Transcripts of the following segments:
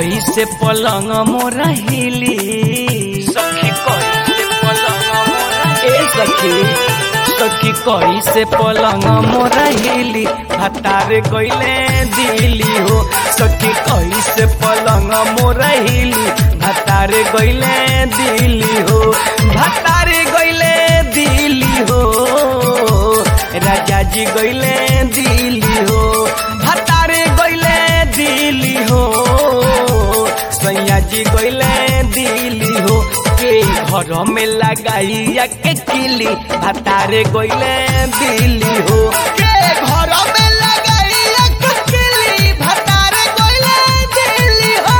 कही से पलंग मोरा हिली सखी कही से पलंग मोरा ए सखी सखी कही से पलंग मोरा हिली हतारे गईले दिली हो सखी कही से पलंग मोरा हिली हतारे गईले दिली हो हतारे गईले दिली हो राजा जी गईले दिली हो हतारे गईले दिली हो सैया जी गईले दिली हो के घर में लगाइया के किली हतारे गईले दिली हो के घर में लगाइया के किली हतारे गईले दिली हो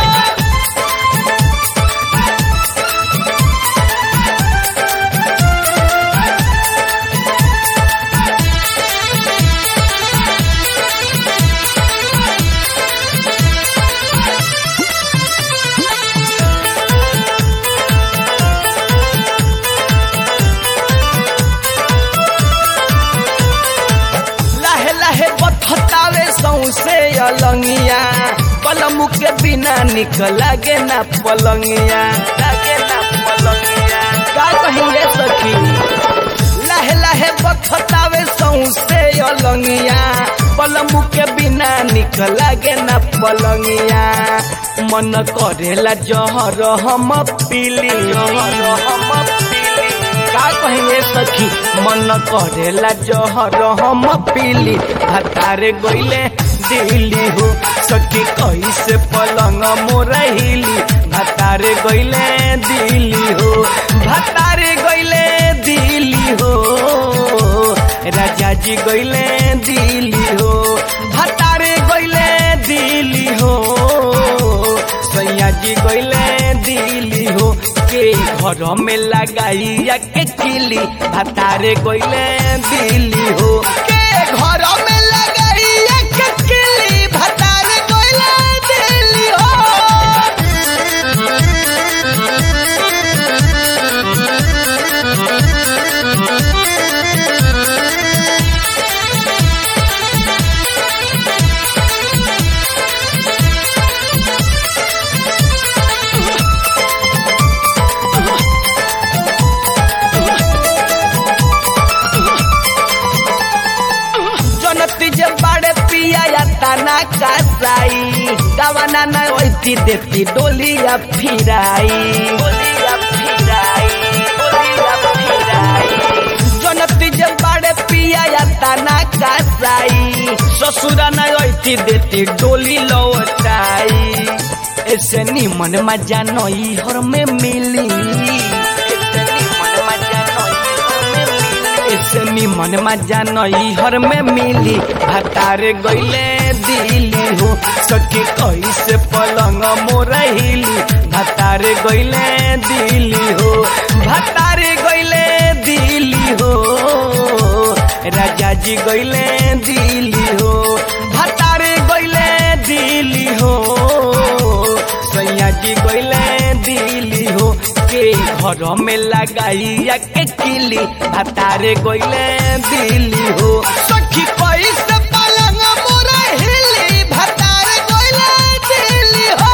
लाहे लाहे बथतावे सौसे अलंगिया पलमु के बिना निक लागे ना पलंगिया लागे ना पलंगिया का कहिए सखी लाहे लाहे बथतावे सौसे अलंगिया पलमु के बिना निक लागे ना पलंगिया मन करेला जहर हम पीली जहर हम पीली का कहिए सखी मन करेला जहर हम पीली हतारे गईले दिली हो सखी कैसे पलंग मोरहिली हतारे गईले दिली हो हतारे गईले दिली हो राजा जी गईले दिली हो हतारे गईले दिली हो सैया जी गईले दिली हो के घर में लगाइया के किली हतारे गईले दिली हो के घर में लगाइया के किली हतारे गईले दिली हो जनती जे बाड़े पिया या तना कासाई दवाना न ओइती देती डोलिया फिराई डोलिया फिराई डोलिया फिराई जनती जे बाड़े पिया या तना कासाई ससुरा न ओइती देती डोली लौटाई ऐसे निमन मजा नई हर में मिली ऐसे निमन मजा नई हर में मिली ऐसे निमन मजा नई हर में मिली हतारे गईले दिली हो सखी कैसे पलंग मोरहिली हतारे गईले दिली हो हतारे गईले दिली हो राजा जी गईले दिली हो हतारे गईले दिली हो सैया जी गईले दिली हो के घर में लगाइया के किली हतारे गईले दिली हो सखी कैसे पलंग मोरा हिली हतारे गईले दिली हो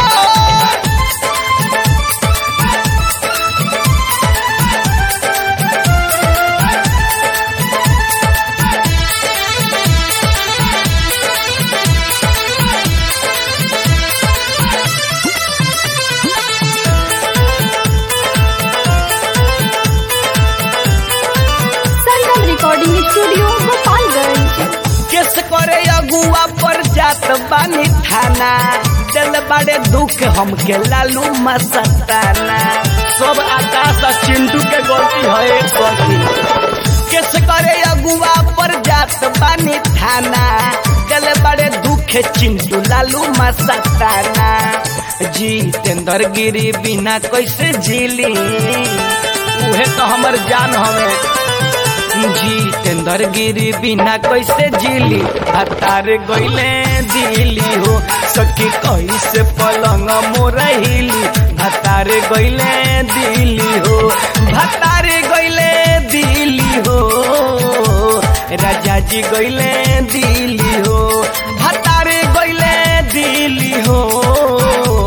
Sangam recording studio Gopalganj case करे अगुआ पर जात बानी थाना दिल बड़े दुख हमके लालू मसताना सब आकाश और चिंटू के गलती है सखी केस करे अगुआ पर जात बानी थाना दिल बड़े दुख चिंटू लालू मसताना जितेंद्र गिरी बिना कैसे झीली उहे तो हमर जान हमें जितेंद्र गिरी बिना कैसे जिली हतार गईले दिली हो सखी कैसे पलंग मोरहिली हतार गईले दिली हो हतार गईले दिली हो राजा जी गईले दिली हो हतार गईले दिली हो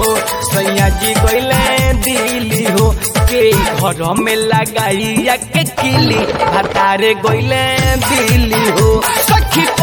के घर में लगाइया के किली भतारे गोइले बिली हो सखी